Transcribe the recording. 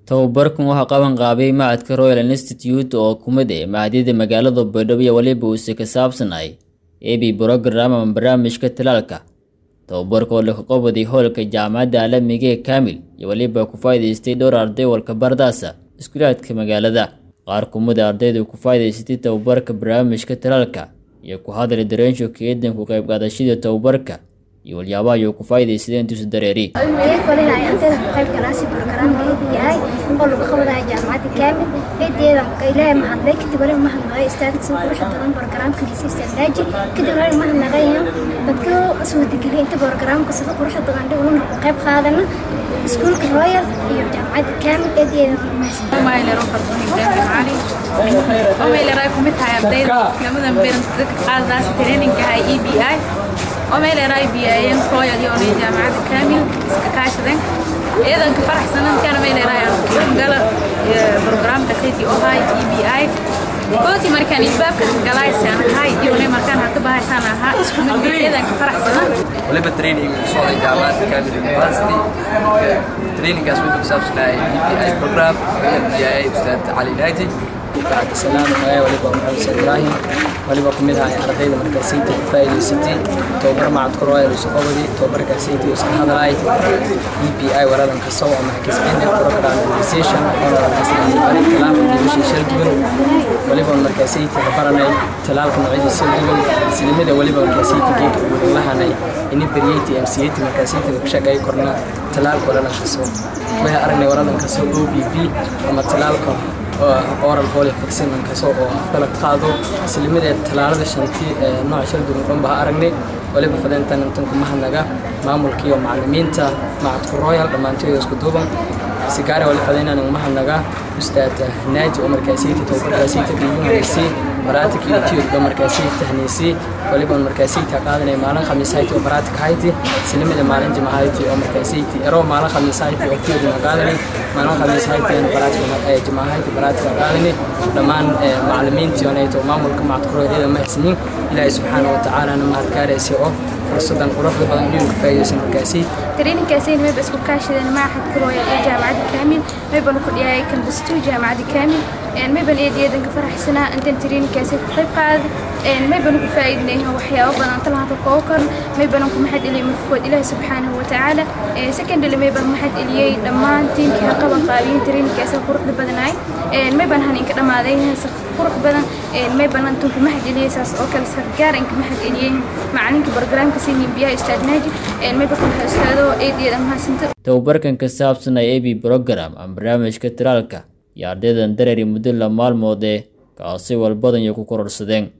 tababarkan waxaa qaban qaabay macadka royal institute oo kumid ah mahadyada magaalada baydhabo iyo waliba uuse ka saabsanay ebi brogram ama barnaamijka talaalka tababarka oo laga qabaday hoolka jaamacadda caalamiga ee kaamil iyo waliba ku faa'iidaystay dhowr arday walka bardaasa iskuulaadka magaalada qaar kumida ardayda ku faa'iidaysatay tababarka barnaamijka talaalka iyo ku hadlay dareensho keedan ku qayb qaadashada tababarka iyo walyaabaa ayuu ku faa'iidaysadeen tusi dareeri kolena ay ardayda ku qayb galaasi barogaraamka yahay oo lagu qabanayo jaamacadda kaamil eedeeda ilaahay mahadlay kadib wali mahadnaqay istaagta soo quruxda badan barogaraamka liisa istaagdaaji kadib wali mahadnaqayo dadka soo degeliya inta barogaraamka sida quruxda badan dhiguna ku qayb qaadana iskuulka royal iyo jaamacadda kaamil eedeeda maylero fardoon ibraahim cali oo mayleraa kumid tahay ardayda lamadan beran dadka qaadadaas traininka hay e b i oo mayleraa b i n royal iyo onay jaamacadda kaamil iska kaashadeen iyadan ka faraxsanan kana mayleraa gala programka city oo hay e b i kooti markaan ilbaabka galaysaan hay iyo onay markaan haka bahaysaan ahaa isku mid iyadan ka faraxsanan waliba training socday jaamacadda kaamil university trainingaas wuxuu ku saabsanayay EPI program EPI ustaad cali naaji bacdi salaam magaya waliba maxamed said ibraahim waliba kumid ahay ardayda markaasayta ku faa'iidaysatay tababar macadka royal usaqobadi tababarkaasayta iska hadlaay e p i waladan kasow ama xakisbene program organization oonalankasbari talaalka diibashii shal duwan waliba markaasayta baranay talaalka noocyadiisa duwan islamida waliba markaasayta geedka ugu lahanay ini beriyeyta mcati markaasayta ka shaqeey korna talaalka waladan kasow waxay aragnay waladan kasow o b v ama talaalka oral holy vaccine kasoo oo afkala qaado islimadeed talaalada shantii nooc shal duwan dhan baa aragnay waliba fadeentan intan kuma hadnaga maamulka iyo macallimiinta macadku royal dhammaantood isku duuban sigaare wali fadeenan uma hadnaga ustaad naaji oo markaasiyta tababarkaasiyta dhiibanaysi baraatik iyo tiyodba markaasiyta hanaysi waliba markaasiyta qaadanay maalin khamiisayti oo baraatik hayti islimada maalin jimahayti oo markaasiyta ero maalin khamiisayti oo tiyodna qaadanay maalin khamiisayti oo baraatik jimahayti baraatik qaadanay dhammaan macallimiintii onayto maamulka macadku royal ma haysanin ilaahay subxaanahu watacaala mahad gaaraysa oo fursadan quruxda badan inuu ka faa'iidaysan markaasi traininkaasi mayba isku kaashadeen maaxadka royal ee jaamacadda kaamil mayban ku dhiyay kambastu jaamacadda kaamil mayban eedayadan ka faraxsanaa intan traininkaasi ku qayb qaad mayban ku faa'iidnay waxyaabo badan talaanta koob kan mayban ku maxad ilay markood ilaahi subxaanahu watacaala secondary mayban maxad iliyay dhammaan tiimkii ha qaban qaabiyeen traininkaasi quruxda badanaay mayban haninka dhammaaday qurux badan mayban intan ku maxad iliyay saas oo kale sargaar inka maxad iliyay macalinka barogaraamka sinin biyaha istaagnaajid mayba ku haystaado eedayeeda mahadsanto tababarkan ka saabsan ay ebi program ama barnaamijka talaalka iyo ardaydan dareeri muddo la maalmoodee kaasi walbadan iyo ku kororsadeen